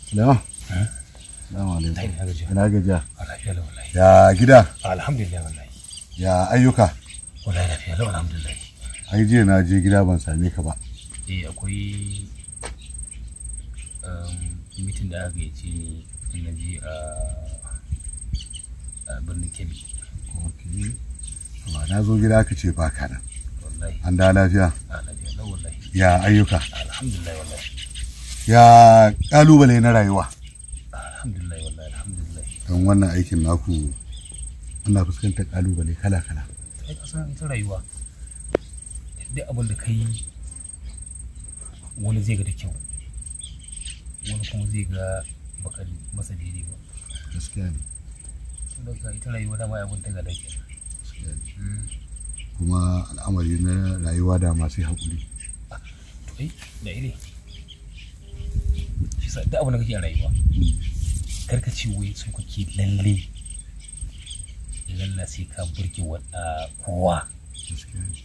Sulaiman. Salamu alaikum. Ai, na gajiya. Ina gajiya. A lafiya lau wallahi. Ya gida. Alhamdulillah wallahi. Ya ayyuka. Wallahi lafiya lau alhamdulillah. Ai jiya na je gida ban same ka ba. Eh akwai um, mitin da aka gayyace ni na je a a birnin Kebbi. Okay. Ba na zo gida ka ce baka nan. Wallahi. An da lafiya. A lafiya lau wallahi. Ya ayyuka. Alhamdulillah wallahi. Ya kalubale na rayuwa. Alhamdulillah wallahi alhamdulillah. Don wannan aikin naku ana fuskantar kalubale kala-kala. Kai ka san ita rayuwa. Duk abin da ka yi wani zai ga da kyau. Wani kuma zai ga baka masa daidai ba. Gaskiya ne. Saboda ita rayuwa dama abin ta ga da kyau. gaskiya ne. Kuma al'amari na rayuwa da masu haƙuri. to ai da ire shi sa duk abin da kake a rayuwa kar ka ce wai so kake lalle lalla sai ka burge wa a kowa Gaskiya ne.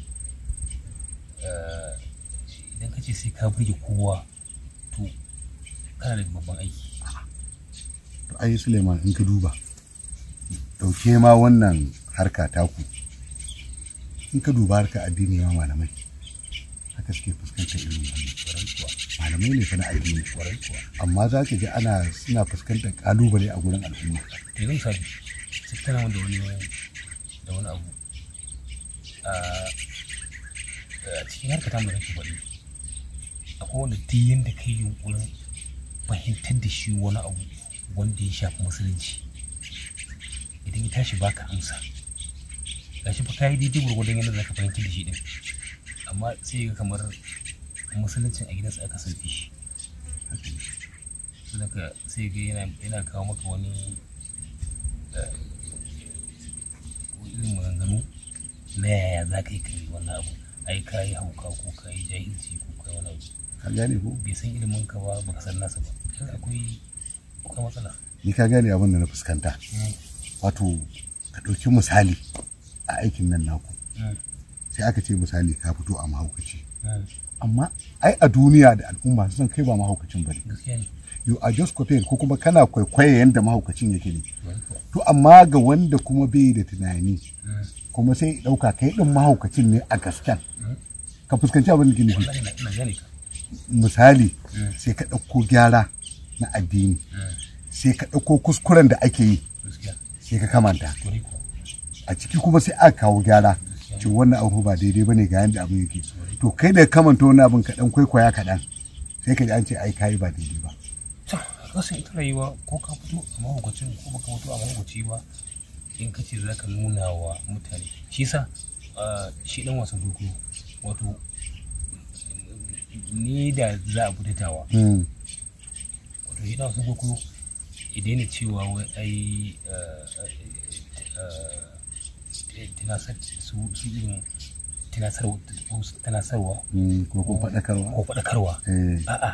Eh, idan ka ce sai ka burge kowa to kana da babban aiki To ai Suleiman in ka duba. Dauke ma wannan harka taku. In ka duba harka addini ma malamai. Haka suke fuskantar irin wannan. kwarai kuwa Malamai ne fa na addini. kwarai kuwa amma za ka ji ana suna fuskantar kalubale a gurin al'umma to yanzu misali sai tana da wani da wani abu a a cikin harka ta mu nake faɗi akwai wanda duk yanda kai yunkurin fahimtar da shi wani abu wanda ya shafi musulunci idan ya tashi baka amsa gashi fa kai daidai gurgurdan yadda zaka fahimtar da shi din amma sai ga kamar musuluncin a gidansa aka sauke shi saboda sai ga yana yana kawo maka wani eh, irin maganganu na yaya za ka yi kai wannan abu ai ka yi hauka ko ka yi jahilci ko ka yi wani abu ka gane ko bai san ilimin ka ba baka san nasa ba kaga akwai akwai matsala ni ka gane abin da na fuskanta wato ka ɗauki misali a aikin nan naku Mm, sai aka ce misali ka fito a mahaukaci mm, amma ai a duniya da al'umma sun kai ba mahaukacin ba ne gaskiya ne you are just copying ko kuma kana kwaikwaye yanda mahaukacin yake ne wani kuwa to amma ga wanda kuma bai da tunani Mm, kuma sai ya ɗauka kai ɗin mahaukacin ne a gasken mm. ka fuskanci abin da ke nufi wallahi na ina gane ka misali Mm. sai ka ɗauko gyara na addini Mm, sai ka ɗauko kuskuren da ake yi gaskiya sai ka kamanta wani kuwa a ciki kuma sai aka kawo gyara ce wannan abu ba daidai bane ga yanda abin yake to kai da ka kamanta wani abin kaɗan kwaikwaya kaɗan sai ka ji an ce ai kayi ba daidai ba to kasan ita rayuwa ko ka fito a mahaukacin ko baka fito a mahaukaci ba in ka ce za ka nuna wa mutane shi sa shi dan wasan kwaikwayo wato ni da za a fitatawa Mm, wato shi dan wasan kwaikwayo idan ne cewa wai ai tunasar su su irin tunasarwa tunasarwa mm, ko kun faɗakarwa ko faɗakarwa eh a'a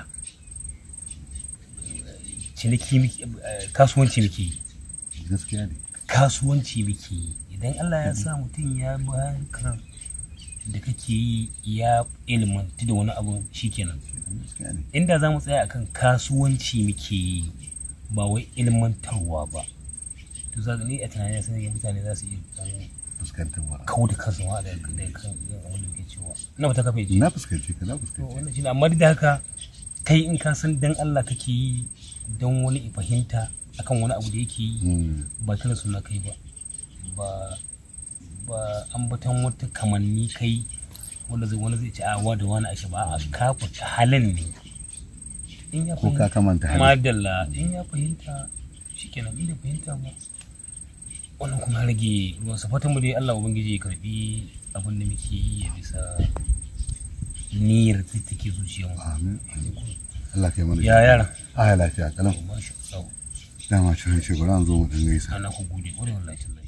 ciniki muke eh, kasuwanci muke yi gaskiya ne kasuwanci muke yi idan Allah ya sa mutum ya bi harkar da kake yi ya ilmantu da wani abu shikenan gaskiya ne inda za mu tsaya akan kasuwanci muke yi ba wai ilmantarwa ba to za ni a tunanin sun yi mutane za su iya dan fuskantar wa kawo da kansu ma da da kan yin abin da muke cewa ina ba ta kafa ji na fuskanci ka na to fuskanci wannan shine amma duk da haka kai in ka san dan Allah kake yi dan wani ya fahimta akan wani abu da yake yi Mm, ba kira suna kai ba ba ba ambatan wata kamanni kai wanda zai wani zai ce a wa da wani ashe ba a kafa halin ne in ya ko ka kamanta hali madalla in ya fahimta shikenan in bai fahimta ba wannan kuma ya rage ruwan sa fatan mu dai Allah ubangiji ya karbi abin da muke yi ya bisa niyyar da take zuciyar mu amin Allah kai mana ya yara a lafiya kalam masha Allah dama ci hanci bari an zo mu dan gaisa ana ku gode ƙwarai wallahi tallahi